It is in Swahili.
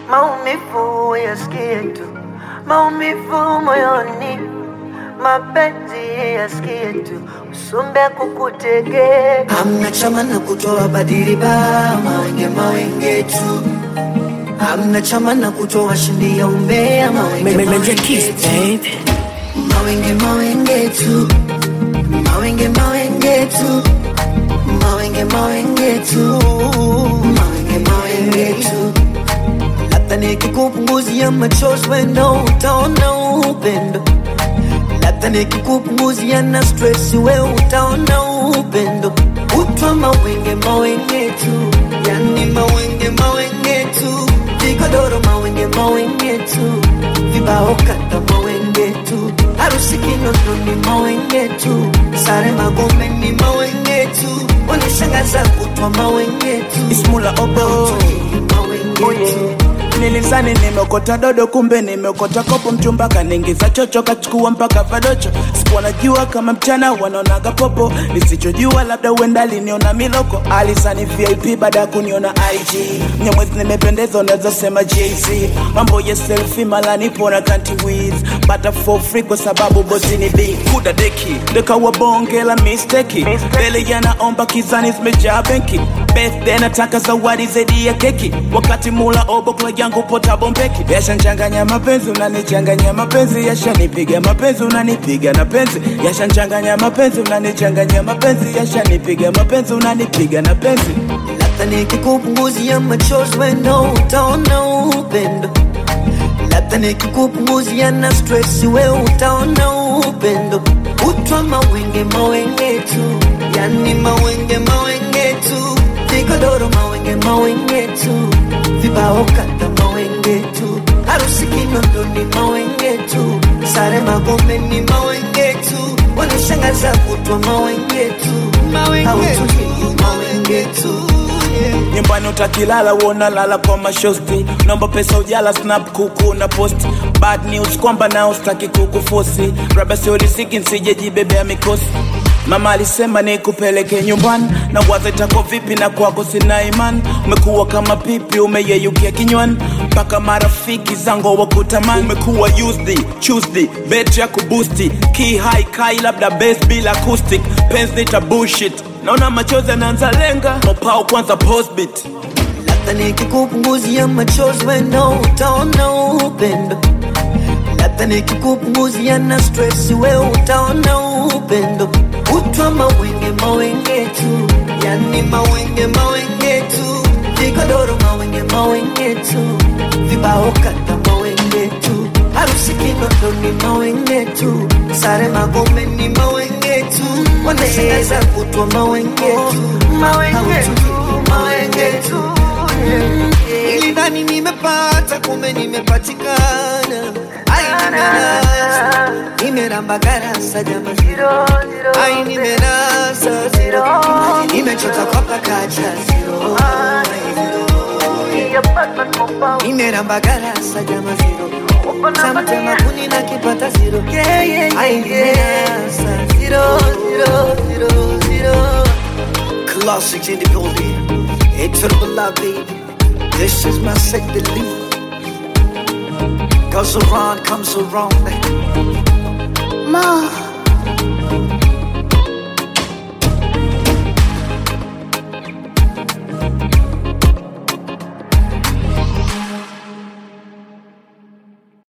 maumivu yasikie tu, maumivu moyoni, mapenzi yasikie tu, usumbe kukutegea Hamna chama na kutoa badili ba mawenge mawenge tu. Hamna chama na kutoa shindi ya umbea mawenge mawenge tu. Mawenge mawenge tu. Mawenge mawenge tu. Mawenge mawenge tu. Mawenge mawenge tu. Labda nikikupunguzia machozi wendo utaona upendo. Labda nikikupunguzia na stress we utaona upendo. Utwa mawenge mawenge tu, yani mawenge mawenge tu, vigodoro mawenge mawenge tu, vibao kata mawenge tu, harusi Kinondoni ni mawenge tu, sare Magome ni mawenge tu, unishangaza kutwa mawenge tu, Ismula obo mawenge tu. nilizani nimeokota dodo kumbe nimeokota kopo mchumba kaniingiza chocho kachukua mpaka vadocho sikuwa najua kama mchana wanaonaga popo nisichojua labda uenda aliniona miloko alisani vip baada ya kuniona ig nyamwezi nimependeza unaweza sema jz mambo ya selfi mala nipo na kanti wiz bata for free kwa sababu bosi ni big kuda deki ndekawa bonge la misteki mbele yanaomba kizani zimejaa benki birthday nataka zawadi zaidi ya keki wakati mula obo kla yangu pota bombeki yashanchanganya mapenzi unanichanganya mapenzi yashanipiga mapenzi unanipiga na penzi yashanchanganya mapenzi unanichanganya mapenzi yashanipiga mapenzi unanipiga na penzi Labda nikikupunguzia machozi wendo utaona upendo. Labda nikikupunguzia na stress we utaona upendo. Utwa mawenge mawenge tu, yani mawenge mawenge tu, vigodoro mawenge mawenge tu, vibao kata mawenge tu, harusi Kinondoni mawenge tu, sare Magome ni mawenge tu, wanishangaza kutwa mawenge tu, hautulii mawenge tu yeah. nyumbani utakilala uona lala kwa mashosti naomba pesa ujala snap kuku na post bad news kwamba nao staki kukufosi raba siorisiki nsijejibebea mikosi mama alisema nikupeleke nyumbani na waza itako vipi na kwako sina imani umekuwa kama pipi umeyeyukia kinywani mpaka marafiki zangu wakutamani umekuwa used tuesday bet ya kubusti key high kai labda base bila acoustic pens nita bullshit naona machozi yanaanza lenga mopao kwanza postbit Labda nikikupunguzia machozi wendo utaona upendo. Labda nikikupunguzia na stress we utaona upendo. Utwa mawenge mawenge tu, yani mawenge mawenge tu, vigodoro mawenge mawenge tu, vibao kata mawenge tu, harusi Kinondoni mawenge tu, sare Magome ni mawenge tu, wanashangaza kutwa mawenge tu, mawenge tu, mawenge tu, yeah. Nilidhani nimepata kumbe nimepatikana. Ai, nimenasa nimeramba garasa jamani, Zero, zero, ai nimenasa zero, nimechota kwa pakacha zero, ai, zero. yeah, Batman compound. nimeramba garasa jama zero, Uko na samtema mania. kuni na kipata zero, Yeah, yeah, ai yeah, yeah. nimenasa zero, zero, zero, zero. Classics in the building, it's for the love baby. This is my set to leave. Goes around, comes around. Mo.